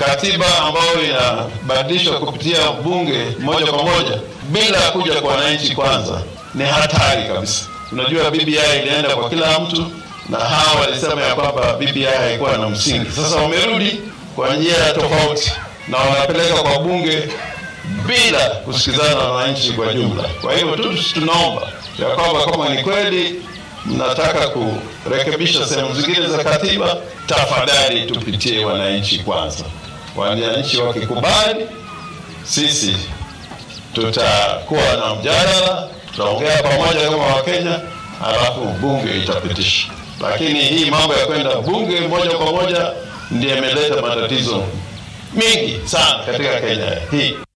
katiba ambayo inabadilishwa kupitia bunge moja kwa moja bila kuja kwa wananchi kwanza ni hatari kabisa. Unajua, BBI ilienda kwa kila mtu na hawa walisema ya kwamba BBI haikuwa na msingi. Sasa wamerudi kwa njia tofauti na wanapeleka kwa bunge bila kusikizana na wananchi kwa jumla. Kwa hivyo tu tunaomba ya kwamba kama ni kweli mnataka kurekebisha sehemu zingine za katiba, tafadhali tupitie wananchi kwanza. Wananchi wakikubali, sisi tutakuwa na mjadala, tutaongea pamoja kama Wakenya, halafu bunge itapitisha. Lakini hii mambo ya kwenda bunge moja kwa moja ndiyo imeleta matatizo mingi sana katika Kenya hii.